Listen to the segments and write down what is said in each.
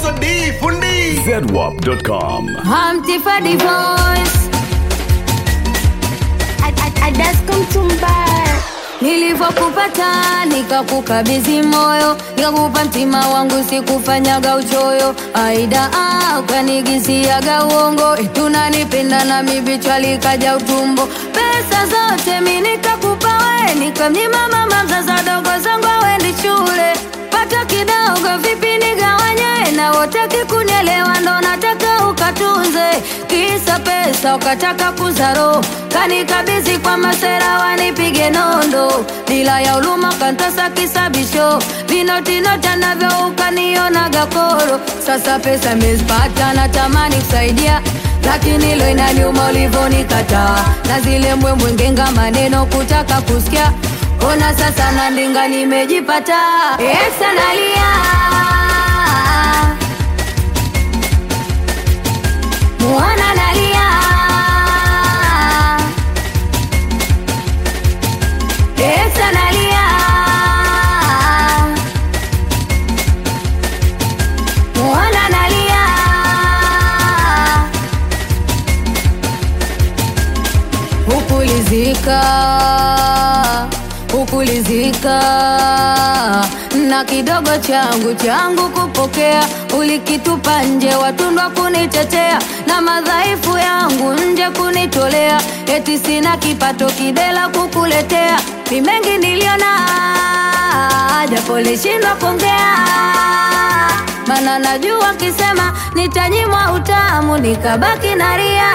Melody Fundi zedwap.com. Humpty for the voice nilivyokupata nikakukabidhi moyo nikakupa mtima wangu sikufanyaga uchoyo aida ah, ukanigisiaga uongo tunanipenda na mibichwa likaja utumbo pesa zote mi nikakupa we nikamnyima mama mzaza dogo zangu awendi shule pata kidogo vipi nigawanye na wotaki kunielewa ndo nataka ukatunze kisa pesa ukataka kuzaro kanikabidhi kwa masera wanipige nondo bila ya uluma kantasa kisabisho vinotinota navyo ukanionaga koro sasa pesa mezipata natamani kusaidia lakini lo inaniuma ulivyonikataa na zile mbwembwengenga maneno kutaka kusikia ona sasa nandinga nimejipata esa nalia muona nalia esa nalia muona nalia hukulizika hukulizika na kidogo changu changu kupokea ulikitupa nje watundwa kunitetea na madhaifu yangu nje kunitolea eti sina kipato kidela kukuletea ni mengi niliona japo lishindwa kuongea mana najua kisema nitanyimwa utamu nikabaki na ria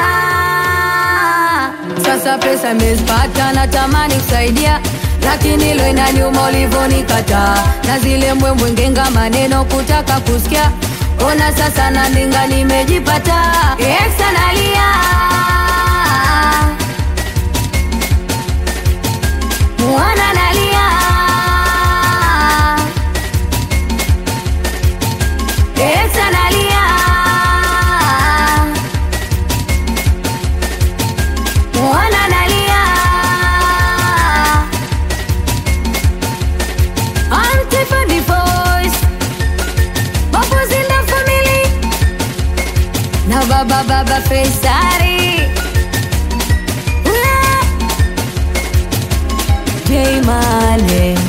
sasa pesa mezipata natamani kusaidia lakini lo inaniuma ulivyonikataa na zile mbwembwengenga maneno kutaka kusikia ona sasa nandinga nimejipata eksa nalia muona nalia eksa nalia muona nalia Auntie for the voice Bubbles in the family Na baba baba Faisari J Mane